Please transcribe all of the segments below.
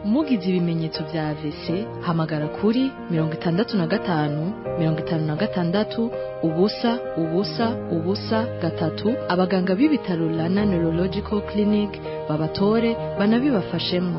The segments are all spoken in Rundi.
mugize ibimenyetso vya AVC hamagara kuri mirongo itandatu na gatanu mirongo itanu na gatandatu ubusa ubusa ubusa gatatu abaganga b'ibitaro Rana Neurological Clinic babatore banabibafashemwo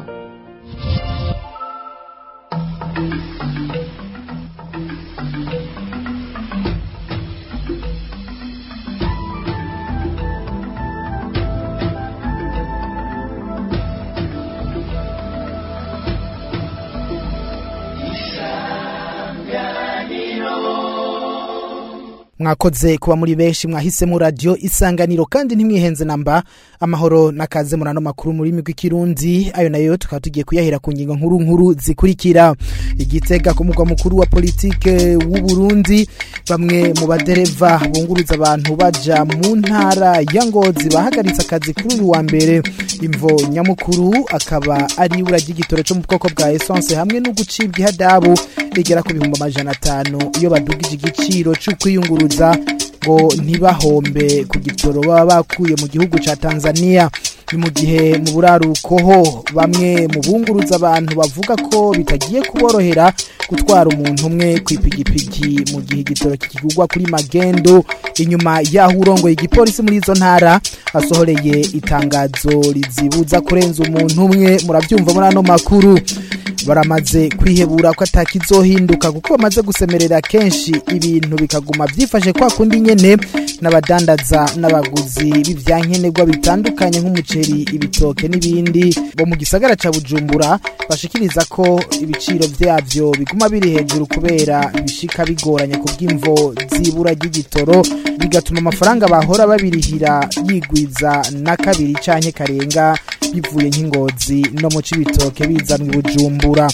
mwakoze kuba muri benshi mwahisemo radio isanganiro kandi ntimwihenze namba amahoro nakaze murano makuru muri migwi kirundi ayo nayo tukaba tugiye kuyahera ku ngingo nkuru nkuru zikurikira igitega ku mugwa mukuru wa politike w'u Burundi bamwe mu badereva bunguruza abantu baja mu ntara ya Ngozi bahagaritse akazi kuri uyu wa mbere imvo nyamukuru akaba ari ibura ry'igitoro cyo mu bwoko bwa essence hamwe no gucibwa ihadabu rigera ku bihumbi amajana atanu iyo badugije igiciro cyo kwiyunguruza ngo ntibahombe ku gitoro baba bakuye mu gihugu ca Tanzania ni mu gihe mu buraruko ho bamwe mu bunguruza abantu bavuga ko bitagiye kuborohera gutwara umuntu umwe ku ipigipigi mu gihe igitoro kikigurwa kuri magendo inyuma yaho urongoye igipolisi muri izo ntara asohoreye itangazo rizibuza kurenza umuntu umwe murabyumva muri ano makuru baramaze kwihebura ko atakizohinduka kuko bamaze gusemerera kenshi ibintu bikaguma byifashe kwa kundi nyene n'abadandaza n'abaguzi b'ivyankenerwa bitandukanye nk'umuceri ibitoke n'ibindi bo mu gisagara ca Bujumbura bashikiriza ko ibiciro vyavyo biguma biri hejuru kubera bishika bigoranye kubw'imvo zibura ry'igitoro bigatuma amafaranga bahora babirihira yigwiza na kabiri canke karenga bivuye nk'ingozi no mu cibitoke bizanwa i Bujumbura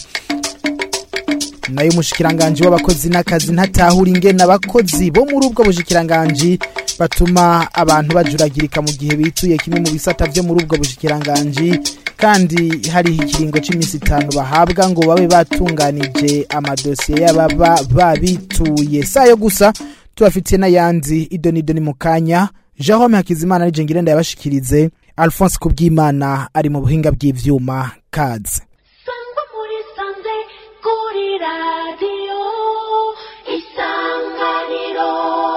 nayo umushikiranganji w'abakozi n'akazi ntatahura ingene abakozi bo muri ubwo bushikiranganji batuma abantu bajuragirika mu gihe bituye kimwe mu bisata vyo muri ubwo bushikiranganji kandi hariho ikiringo c'imisi itanu bahabwa ngo babe batunganije amadosiye y'ababa babituye sayo gusa tubafitiye n'ayandi idonido ni mu kanya Jerome Hakizimana nije ngirenda yabashikirize Alphonse Kubwimana ari mu buhinga bw'ivyuma kaze sangwa muri sanze kuri radiyo isanganiro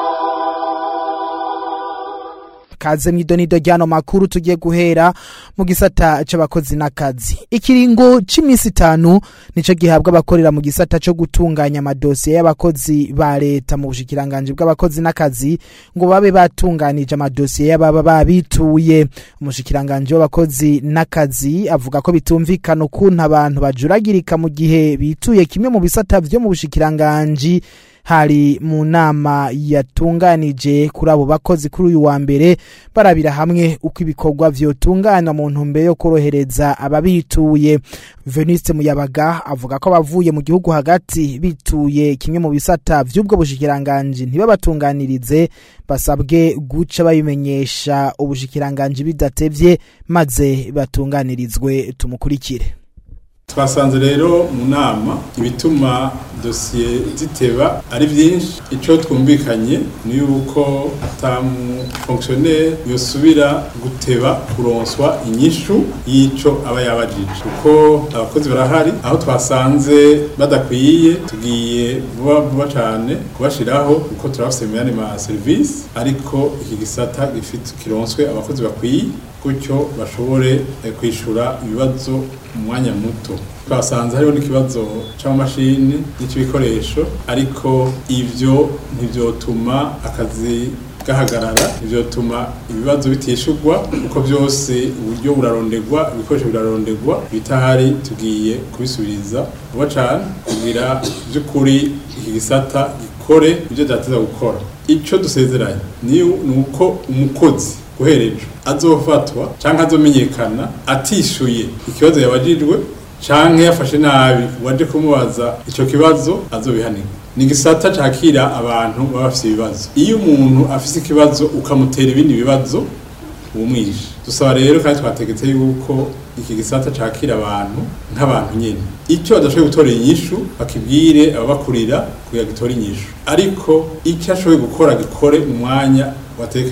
kaze mw'idonido ryano makuru tugiye guhera mu gisata c'abakozi n'akazi ikiringo c'imisi itanu nico gihabwa abakorera mu gisata co gutunganya amadosiye y'abakozi ba leta mu bushikiranganji bw'abakozi n'akazi ngo babe batunganije amadosiye y'ababa babituye umushikiranganji w'abakozi n'akazi avuga ko bitumvikana ukuntu abantu bajuragirika mu gihe bituye kimwe mu bisata vyo mu bushikiranganji hari mu nama yatunganije kuri abo bakozi kuri uyu wa mbere barabira hamwe uko ibikorwa vyotunganywa mu ntumbero yo korohereza ababituye Veniste Muyabaga avuga ko abavuye mu gihugu hagati bituye kimwe mu bisata vy'ubwo bushikiranganji ntibabatunganirize basabwe guca babimenyesha ubushikiranganji bidatevye maze batunganirizwe tumukurikire twasanze rero mu nama ibituma dosiye ziteba ari byinshi icyo twumvikanye ni yuko atamufonkisiyoneri yosubira guteba kuronswa inyishu y'icyo aba yabajije kuko abakozi barahari aho twasanze badakwiye tugiye vuba vuba cyane kubashyiraho kuko turabafite mu yandi ma serivisi ariko iki gisata gifite kironswe abakozi bakwiye gutyo bashobore kwishyura ibibazo mu mwanya muto twasanze hariho n'ikibazo cy'amamashini n'icy'ibikoresho ariko ibyo ntibyotuma akazi gahagarara ivyotuma ibibazo bitishurwa kuko byose uburyo burarondegwa ibikoresho birarondegwa bitahari tugiye kubisubiriza vuba cane kugira by'ukuri iki gisata gikore ibyo vyateza gukora ico dusezeranye ni uko umukozi guherejo azofatwa canke azomenyekana atishuye ikibazo yabajijwe canke yafashe nabi waje kumubaza ico kibazo azobihanirwa ni gisata cakira abantu baba bafise ibibazo iyo umuntu afise ikibazo ukamutera ibindi bibazo umwishe dusaba rero kandi twategetse yuko iki gisata cakira abantu nk'abantu nyene icyo badashoboye gutorera inyishu bakibwire ababakurira kugira gitore inyishu ariko icyo ashoboye gukora gikore mu mwanya watekanijwe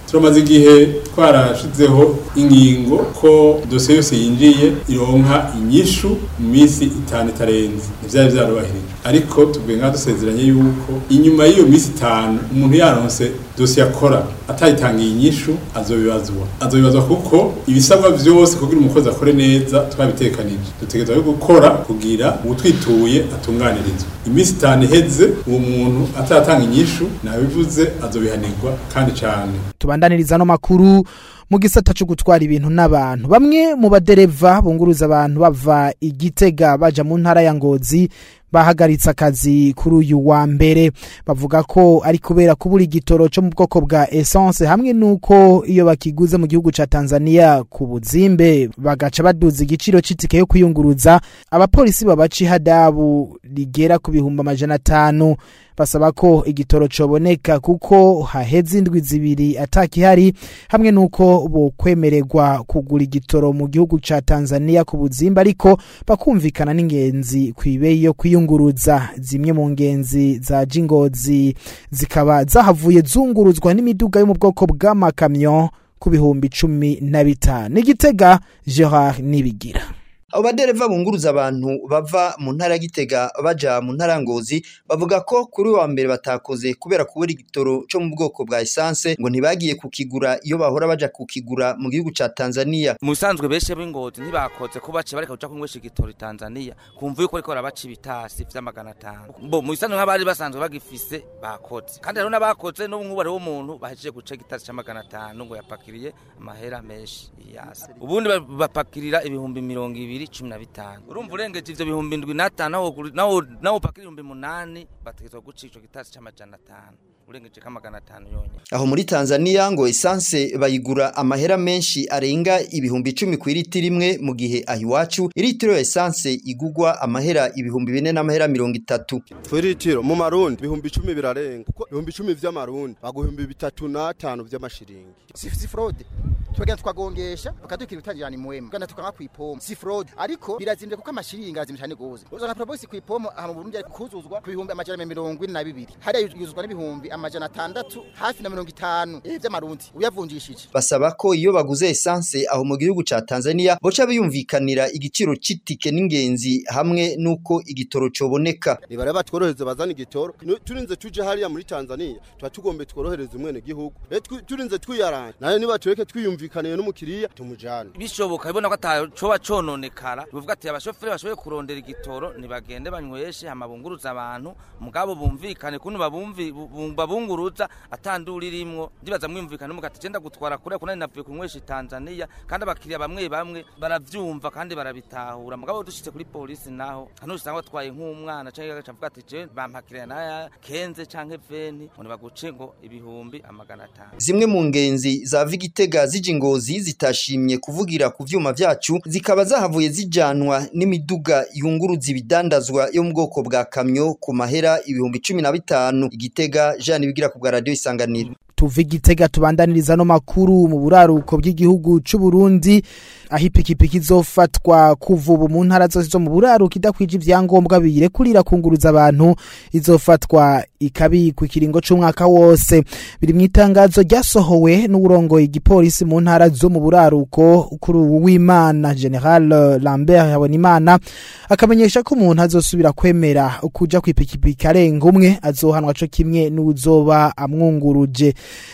turamaze igihe twarashizeho ingingo ko dosiye yose yinjiye ironka inyishu mu minsi itanu itarenze ntivyari vyarubahirije ariko tuvuye nka dusezeranye yuko inyuma y'iyo minsi itanu umuntu yaronse dosiye akora atayitangiye inyishu azobibazwa azobibazwa kuko ibisabwa vyose kugira umukozi akore neza twabitekanije dutegerezwa yo gukora kugira uwutwituye atunganirizwe iminsi itanu iheze uwo muntu ataratanga inyishu nabivuze azobihanirwa kandi cane tubandaniriza no makuru mu gisata cyo gutwara ibintu n'abantu bamwe mu badereva bunguruza abantu bava igitega baja mu ntara ya ngozi bahagaritse akazi kuri uyu wa mbere bavuga ko ari kubera kubura igitoro cyo mu bwoko bwa essence hamwe nuko iyo bakiguze mu gihugu ca Tanzania ku buzimbe bagaca baduza igiciro c'itike yo kwiyunguruza abapolisi babaca ihadabu rigera ku bihumbi amajana atanu basaba ko igitoro coboneka kuko haheze indwi zibiri atakihari hamwe nuko bokwemererwa kugura igitoro mu gihugu ca Tanzania ku buzimba ariko bakumvikana n'ingenzi kw'ibeyi yo kwiyunguruza zimwe mu ngenzi za jingozi zikaba zahavuye zunguruzwa n'imiduga yo mu bwoko bw'amakamyo ku bihumbi cumi na bitanu igitega Gerard Nibigira abo badereva bunguruza abantu bava mu ntara ya Gitega baja mu ntara ya Ngozi bavuga ko kuri wa mbere batakoze kubera kubura igitoro cyo mu bwoko bwa essence ngo ntibagiye kukigura iyo bahora baja kukigura mu gihugu ca Tanzania musanzwe beshe b'ingozi ntibakoze ko bace bareka kuja kunywesha igitoro Tanzania kumva yuko ariko barabaca ibitasi vy'amagana atanu bo mu bisanzwe nk'abari basanzwe bagifise bakoze kandi rero n'abakoze n'ubu nk'ubu hariho umuntu bahejeje guca igitasi c'amagana atanu ngo yapakiriye amahera menshi yase ubundi bapakirira ibihumbi mirongo ibiri bibiri cumi na bitanu urumva urengeje ivyo bihumbi indwi n'atanu nawo upakira ibihumbi munani bategezwa guca ico gitasi c'amajana atanu urengeje k'amagana atanu yonyene aho muri Tanzania ngo essence bayigura amahera menshi arenga ibihumbi icumi ku iriti rimwe mu gihe aho iwacu iritiro ya essence igugwa amahera ibihumbi bine n'amahera mirongo itatu Twiritiro mu marundi ibihumbi icumi birarenga kuko ibihumbi icumi vy'amarundi baguhumbi bitatu n'atanu vy'amashiringi si fraude twagenda tukagongesha bakaduka utajirani muwema gana tukanga kwipoma si fraude ariko birazimvye kuko amashiringi arazimvye cyane gose uzana proposi kwipoma aha mu Burundi ari kuzuzwa ku bihumbi amajana mirongo ine na bibiri hariya yuzuzwa n'ibihumbi amajana atandatu hafi na mirongo itanu eh vy'amarundi uyavunjishije basaba ko iyo baguze essence aho mu gihugu ca Tanzania boca biyumvikanira igiciro c'itike n'ingenzi hamwe nuko igitoro coboneka nibare batworohereza bazana igitoro turinze tuje hariya muri Tanzania tuba tugombe tworohereza umwene gihugu turinze twiyaranje nayo niba tureke twiyumvikaniye n'umukiriya tumujane bishoboka ibona ko atacoba cononekara bivuga ati abashoferi bashoboye kurondera igitoro nibagende banyweshe hamabunguruza abantu mugabo bumvikane kuntu babumvi babunguruza atandura irimwo ndibaza mwumvikane mugati genda gutwara kure kuna navuye kunywesha Tanzania kandi abakiriya bamwe bamwe baravyumva kandi barabitahura mugabo dushitse kuri polisi naho hano usanga batwaye nk'umwana canke agacavuga ati je bampakiriye naya kenze canke veni ngo baguce ngo ibihumbi amagana atanu zimwe mu ngenzi za Vigitega zije ingozi zitashimye kuvugira ku vyuma vyacu zikaba zahavuye zijanwa n'imiduga yunguruza ibidandazwa yo mu bwoko bwa kamyo ku mahera ibihumbi cumi na bitanu igitega Jean bigira ku bwa radio isanganiro tuva igitega tubandaniriza no makuru mu buraruko bw'igihugu c'u Burundi aho ipikipiki izofatwa kuva ubu mu ntara zose zo mu buraruko idakwije ivyangombwa biyirekurira kunguruza abantu izofatwa ikabikwa ikiringo c'umwaka wose biri mu itangazo ryasohowe n'uburongoye igipolisi mu ntara zo mu buraruko kuri ubu w'Imana General Lambert Habonimana akamenyesha ko umuntu azosubira kwemera kuja kw'ipikipiki arenga umwe azohanwa co kimwe n'uzoba amwunguruje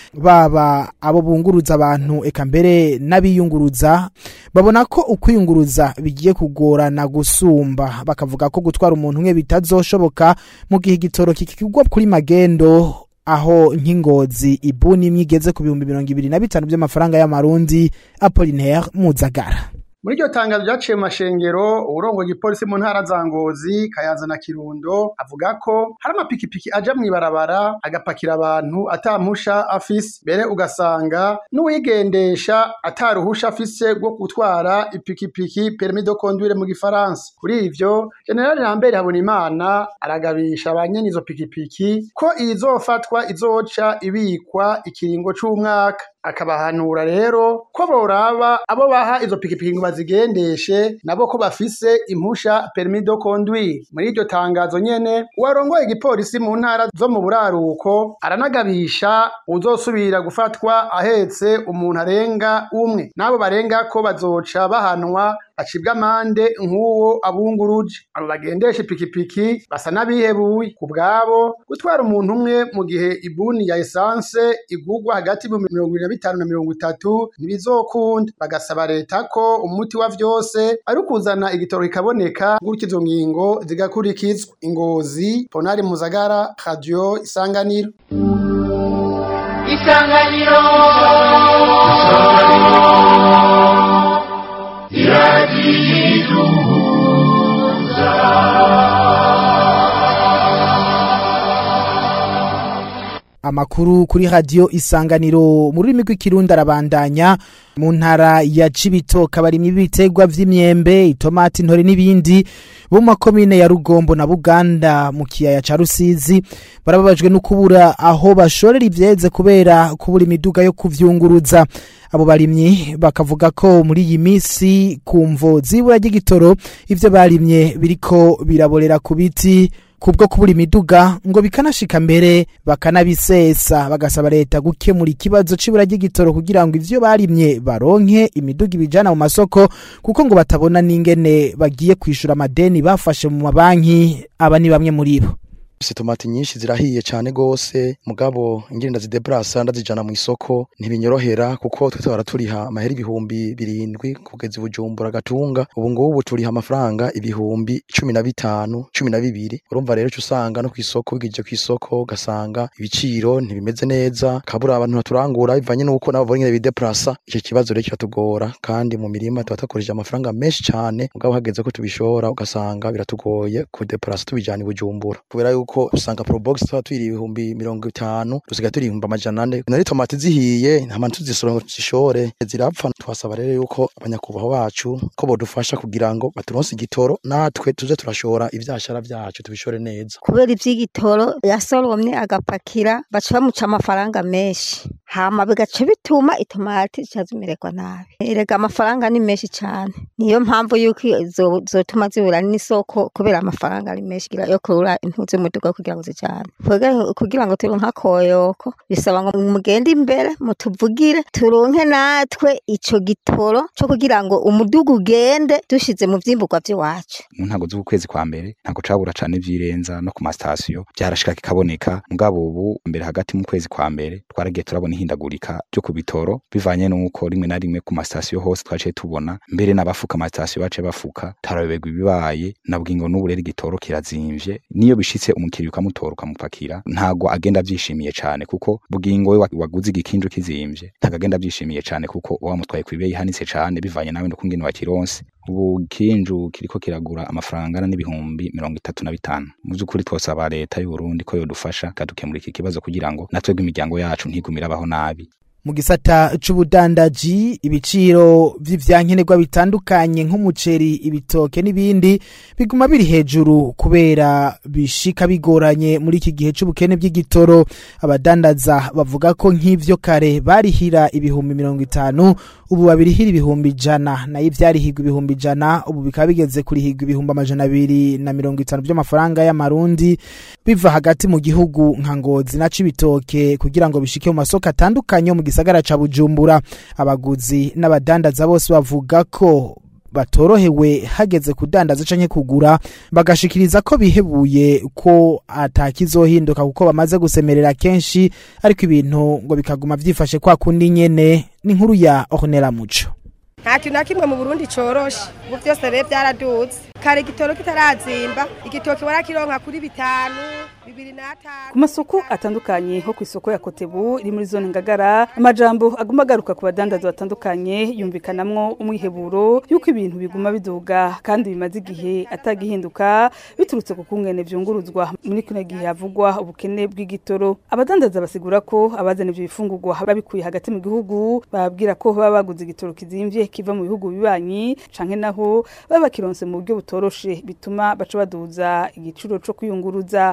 baba abo bunguruza abantu eka mbere n'abiyunguruza babona ko ukwiyunguruza bigiye kugorana gusumba bakavuga ko gutwara umuntu umwe bitazoshoboka mu gihe igitoro kikigwa kuri magendo aho nk'ingozi ibuni imwe igeze ku bihumbi mirongo ibiri na bitanu by'amafaranga y'amarundi Apollinaire Muzagara muri iryo tangazo ryaciye mu mashengero uburongoye igipolisi mu ntara za ngozi kayanza na kirundo avuga ko hari amapikipiki aja mw'ibarabara agapakira abantu atampusha afise mbere ugasanga n'uwigendesha ataruhusha afise rwo gutwara ipikipiki permis de conduire mu gifaransa kuri ivyo generali lambert habonimana aragabisha ba nyene izo pikipiki ko izofatwa izoca ibikwa ikiringo c'umwaka akabahanura rero ko boraba abo baha izo pikipiki ngo bazigendeshe nabo ko bafise impusha permis de conduire muri iryo tangazo nyene uwarongoye igipolisi mu ntara zo mu buraruko aranagabisha uzosubira gufatwa ahetse umuntu arenga umwe n'abo barenga ko bazoca bahanwa acibwa amande nk'uwo abunguruje abo bagendesha ipikipiki basa n'abihebuye ku bwabo gutwara umuntu umwe mu gihe ibuni ya esanse igurwa hagati y'ibihumbi mirongo ibiri na bitanu na mirongo itatu ntibizokunda bagasaba leta ko umuti wa vyose ari ukuzana igitoro kikaboneka gutyo izo ngingo zigakurikizwa ingozi ponari muzagara radio isanganiro isanganiro amakuru kuri radio isanganiro mu rurimi rw'ikirundi arabandanya mu ntara ya Cibitoke abarimyi b'ibiterwa vy'imyembe itomati intore n'ibindi bo mu makomine ya Rugombo na Buganda mu kiyaya ca Rusizi barababajwe no kubura aho bashorera ivyeze kubera kubura imiduga yo kuvyunguruza abo barimyi bakavuga ko muri iyi misi kumvo zibura ry'igitoro ivyo barimye biriko biraborera ku biti kubwo kubura imiduga ngo bikanashika mbere bakanabisesa bagasaba leta gukemura ikibazo c'ibura ry'igitoro kugira ngo ivyo barimye baronke imiduga ibijana mu masoko kuko ngo batabona n'ingene bagiye kwishura amadeni bafashe mu mabanki aba ni bamwe muri bo tomati nyinshi zirahiye cyane gose mugabo ingenda zidebrasa ndazijana mu isoko ntibinyorohera kuko twe twara turiha amahera ibihumbi birindwi kugeza ibujumbura gatunga ubu ngubu turiha amafaranga ibihumbi cumi na bitanu cumi na bibiri urumva rero usanga no ku isoko bwije ku isoko ugasanga ibiciro ntibimeze neza kabura abantu baturangura bivanye n'uko nabo bonyine bideprasa icyo kibazo rero kiratugora kandi mu mirima tuba dukoresheje amafaranga menshi cyane mugabo hageze ko tubishora ugasanga biratugoye kudeprasa tubijana ibujumbura kubera yuko usanga probox tuba tuyiri ibihumbi mirongo itanu dusigaye turi ibihumbi amajana ane nari tomati zihiye nta mpamvu tuzisora ngo zishore zirapfa twasaba rero yuko abanyakubahwa bacu ko bodufasha kugira ngo baturonse igitoro natwe tuze turashora ivyashara vyacu tubishore neza kubera ivy'igitoro yasoromye agapakira baca bamuca amafaranga menshi hama bigaca bituma itomati zica zimererwa nabi erega amafaranga ni menshi cane niyo mpamvu yuko zo- zotuma zibura n'isoko kubera amafaranga ari menshi kugira- yo kurura impuzu z'umuduga kugira ngo zijane Twebwe kugira ngo turonke akoyoko bisaba ngo mugende imbere mutuvugire turonke natwe ico gitoro co kugira ngo umuduga ugende dushize mu vyimburwa vy'iwacu mu ntago z'ukwezi kwa mbere ntago cabura cane vyirenza no ku masitasiyo byarashika kikaboneka mugabo ubu mbere hagati mu kwezi kwa mbere twaragiye turabona ihindagurika ryo ku bitoro bivanye n'uko rimwe na rimwe ku masitasiyo hose twaciye tubona mbere n'abafuka amasitasiyo baciye bafuka tarayoberwa ibibaye nabwo ngo n'ubu rero igitoro kirazimvye niyo bishitse umukiriya ukamutora ukamupakira ntago agenda avyishimiye cane kuko bugingo we wa- waguze igikinju kizimvye ntago agenda avyishimiye cane kuko uba wamutwaye kw'ibeyi ihanitse cane bivanye nawe n'ukungene wakironse ubu kinju kiriko kiragura amafaranga angana n'ibihumbi mirongo itatu na bitanu mu vy'ukuri twosaba leta y'u Burundi ko yodufasha ikadukemura iki kibazo kugira ngo natwebwe imiryango yacu ntigumire abaho nabi mu gisata c'ubudandaji ibiciro vy'ivyankenerwa bitandukanye nk'umuceri ibitoke n'ibindi biguma biri hejuru kubera bishika bigoranye muri iki gihe c'ubukene bw'igitoro abadandaza bavuga ko nk'ivyo kare barihira ibihumbi mirongo itanu ubu babirihira ibihumbi ijana nayo ivyarihirwa ibihumbi ijana ubu bikaba bigeze kurihirwa ibihumbi amajana abiri na mirongo itanu vy'amafaranga y'amarundi biva hagati mu gihugu nka ngozi na cibitoke kugira ngo bishike mu masoko atandukanye yo mu gisagara ca bujumbura abaguzi n'abadandaza bose bavuga ko batorohewe hageze kudandaza canke kugura bagashikiriza ko bihebuye ko atakizohinduka kuko bamaze gusemerera kenshi ariko ibintu ngo bikaguma vyifashe kwa kundi nyene n'inkuru ya Ornella Muco nta kintu na kimwe mu burundi coroshe ubu byose rero byaraduze kare igitoro kitarazimba igitoki warakironka kuri bitanu bibiri n'atanu ku masoko atandukanye nko ku isoko ya kotebu iri muri zone ngagara amajambo aguma agaruka ku badandaza batandukanye yumvikanamwo umwiheburo y'uko ibintu biguma biduga kandi bimaze igihe atagihinduka biturutse ku kungene vyunguruzwa muri kino gihe havugwa ubukene bw'igitoro abadandaza basigura ko abazana ivyo bifungurwa babikuye hagati mu gihugu bababwira ko baba baguze igitoro kizimvye kiva mu bihugu bibanyi canke naho baba bakironse mu buryo butoroshe bituma baca baduza igiciro co kwiyunguruza basigura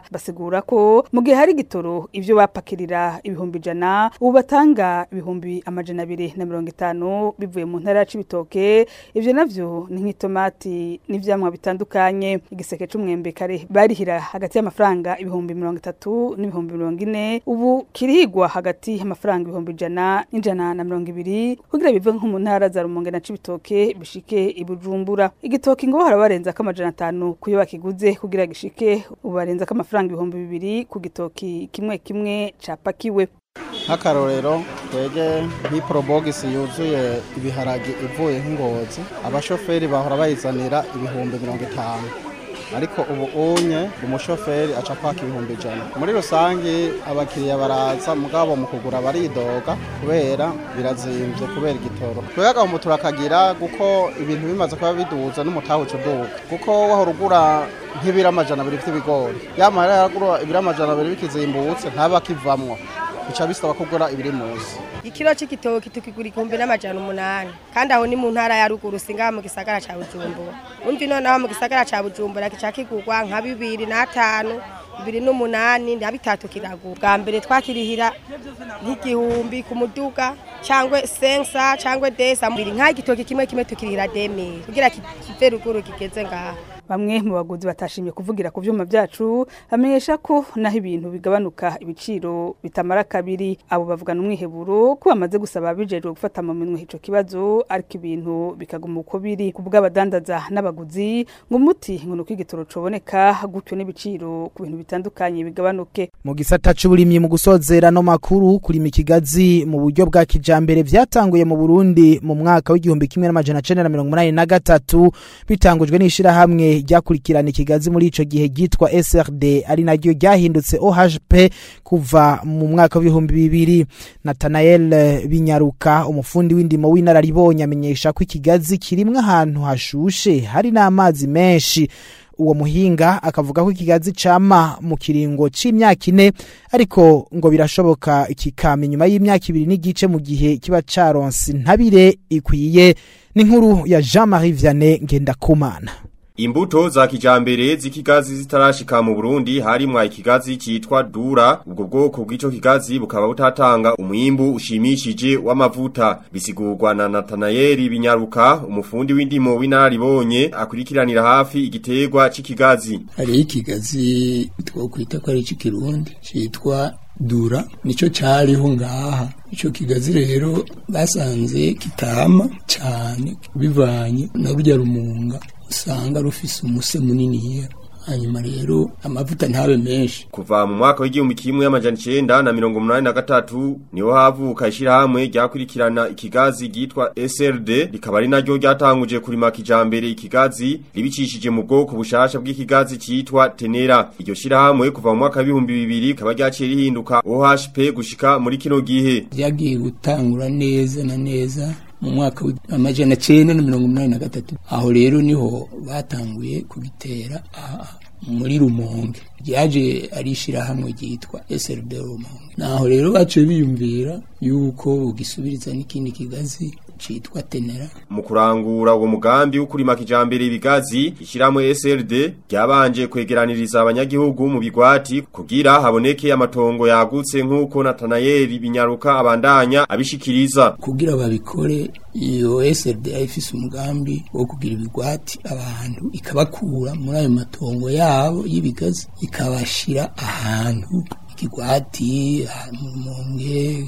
basigura ko mu gihe hari igitoro ivyo bapakirira ibihumbi ijana ubu batanga ibihumbi amajana abiri na mirongo itanu bivuye mu ntara ya Cibitoke ivyo navyo ni nk'itomati n'ivyamwa bitandukanye igiseke c'umwembe kare barihira hagati y'amafaranga ibihumbi mirongo itatu n'ibihumbi mirongo ine ubu kirihigwa hagati y'amafaranga ibihumbi ijana n'ijana na mirongo ibiri kugira bive nko mu ntara za Rumonge na Cibitoke bishike i Bujumbura igitoki ngo harabarenza ko amajana atanu kuyo bakiguze kugira gishike ubu barenza ko amafaranga ibihumbi bibiri ku gitoki kimwe kimwe capakiwe nk'akarorero twege nk'iporobogisi yuzuye ibiharage ivuye nk'ingozi abashoferi bahora bayizanira ibihumbi mirongo itanu ariko ubu unye umushoferi aca kwaka ibihumbi ijana muri rusange abakiriya baraza mugabo mu kugura baridoga kubera birazimbye kubera igitoro twebwe agahombo turakagira kuko ibintu bimaze kuba biduza n'umutahe uca uduga kuko wahora ugura nk'ibiro amajana abiri by'ibigori yamara yaragura ibiro amajana abiri bikizimbutse ntaba akivamwo bica bisaba kugura ibiri munsi ikiro c'igitoki tukigura igihumbi n'amajana umunani kandi aho ni mu ntara ya ruguru singaha mu gisagara ca bujumbura umvi noneho mu gisagara ca bujumbura kica kigurwa nka bibiri n'atanu bibiri n'umunani na bitatu kiragura bwa mbere twakirihira nk'igihumbi ku muduga cyangwa sensa cyangwa desa mbiri nk'igitoki kimwe kimwe tukirihira demiri kugira kive ruguru kigeze ngaha bamwe mu baguzi batashimye kuvugira ku vyuma vyacu bamenyesha ko naho ibintu bigabanuka ibiciro bitamara kabiri abo bavugana umwiheburo ko bamaze gusaba bijejwe gufata mu minwe ico kibazo ariko ibintu bikaguma uko biri ku bw'abadandaza n'abaguzi ngo umuti ngo nuko igitoro coboneka gutyo n'ibiciro ku bintu bitandukanye bigabanuke mu gisata c'uburimyi mu gusozera no makuru kurima ikigazi mu buryo bwa kijambere vyatanguye mu Burundi mu mwaka w'igihumbi kimwe n'amajana cenda na mirongo umunani na gatatu bitangujwe n'ishirahamwe ryakurikirana ikigazi muri ico gihe ryitwa SRD ari naryo ryahindutse OHP kuva mu mwaka w'ibihumbi bibiri Nathanael Binyaruka umufundi w'indimo w'inararibonye amenyesha ko ikigazi kirimwe ahantu hashushe hari n'amazi menshi uwo muhinga akavuga ko ikigazi cama mu kiringo c'imyaka ine ariko ngo birashoboka kikama inyuma y'imyaka ibiri n'igice mu gihe kiba caronse intabire ikwiye n'inkuru ya Jean-Marie Vianney Ngendakumana Imbuto za kijambere z'ikigazi zitarashika mu Burundi harimwa ikigazi citwa Dura ubwo bwoko bw'ico kigazi bukaba butatanga umwimbu ushimishije w'amavuta bisigurwa na Nathanael Binyaruka umufundi w'indimo w'inaribonye akurikiranira hafi igiterwa c'ikigazi hari ikigazi twokwita ko ari ikirundi citwa dura nico cariho ngaha ico kigazi rero basanze kitama cyane bivanye na rurya rumunga usanga rufise umuse munini hanyuma rero amavuta ntabe menshi kuva mu mwaka w'igihumbi kimwe amajana icenda na mirongo umunani na gatatu niho havuka ishirahamwe ryakurikirana ikigazi ryitwa SRD rikaba ari naryo ryatanguje kurima kijambere ikigazi ribicishije mu bwoko bushasha bw'ikigazi citwa Tenera iryo shirahamwe kuva mu mwaka w'ibihumbi bibiri rikaba ryaciye rihinduka OHP gushika muri kino gihe ryagiye gutangura neza na neza mu mwaka w'amajana cenda na mirongo umunani na gatatu aho rero niho batanguye kubitera muri rumonge ryaje ari ishirahamwe ryitwa SRD rumonge naho rero baciye biyumvira yuko ugisubiriza n'ikindi kigazi citwa tenera mu kurangura uwo mugambi wo kurima kijambere ibigazi ishiramwe SRD ryabanje kwegeraniriza abanyagihugu mu bigwati kugira haboneke amatongo yagutse nk'uko Nathanael Binyaruka abandanya abishikiriza kugira babikore iyo SRD ifise umugambi wo kugira ibigwati abantu ikabakura muri ayo matongo yabo y'ibigazi ikabashira ahantu ikigwati mumonge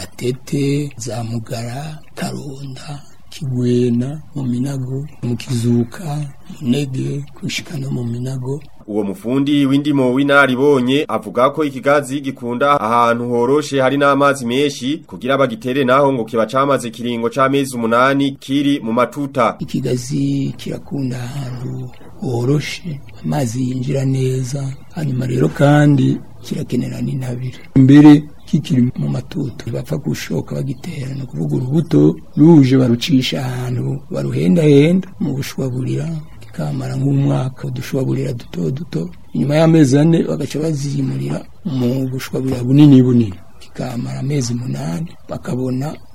gatete za mugara karonda kigwena mu minago mu kizuka munege kushika no mu minago uwo mufundi w'indimo w'inaribonye avuga ko ikigazi gikunda ahantu horoshe hari n'amazi menshi kugira bagitere naho ngo kiba camaze kiringo c'amezi umunani kiri mu matuta ikigazi kirakunda ahantu horoshe amazi yinjira neza hanyuma rero kandi kirakenera n'intabire mbere kikiri mu matuta bapfa gushoka bagitera no kuvuga urubuto ruje barucisha ahantu baruhendahenda mu bushwaburira kamara nk'umwaka udushwaburira duto duto inyuma y'amezi ane bagaca bazimurira mu bushwaburira bunini bunini kikamara amezi munani bakabona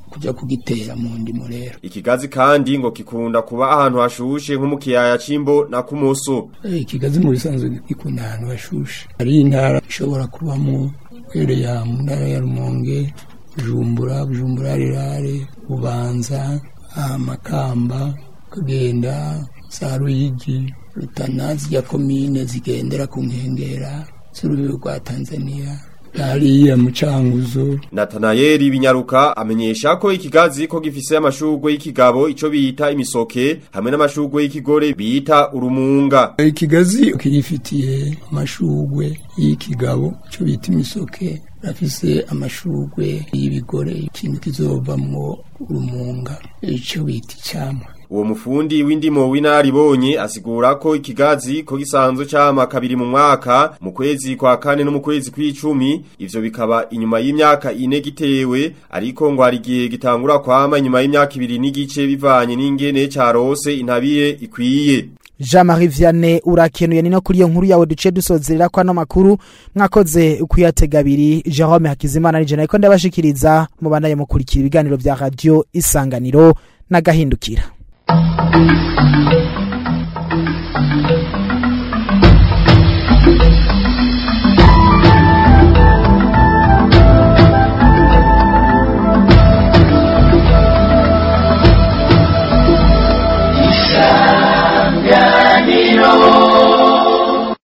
kuja kugitera mu ndimo rero Ikigazi kandi ngo kikunda kuba ahantu hashushe nko mu kiyaya c'imbo na kumoso. Eh, ikigazi mu bisanzwe gikunda ahantu hashushe hari intara ishobora kubamo kwereya mu ntara ya rumonge bujumbura bujumbura rirare bubanza amakamba kagenda za ruyigi rutana zijya komine zigendera ku nkengera z'urubibi rwa tanzania hariya mu canguzo Natanayeli Binyaruka amenyesha ko ikigazi ko gifise amashurwe y'ikigabo ico bita imisoke hamwe n'amashurwe y'ikigore bita urumunga. ikigazi kirifitiye amashurwe y'ikigabo cyo bita imisoke rafise amashurwe y'ibigore ikintu kizovamwo urumunga ico bita icamwa Uwo mufundi w'indimo w'inaribonye asigura ko ikigazi ko gisanzwe cama kabiri mu mwaka mu kwezi kwa kane no mu kwezi kw'icumi ivyo bikaba inyuma y'imyaka ine gitewe ariko ngo hari igihe gitangura kwama inyuma y'imyaka ibiri n'igice bivanye n'ingene carose intabire ikwiye. Jean-Marie Vianney urakenuye ni no kuri iyo nkuru yawe duce dusozerera kwa no makuru mwakoze ukuyatega abiri Jerome Hakizimana nije nariko ndabashikiriza mubanaye mukurikira ibiganiro vya radio Isanganiro n'agahindukira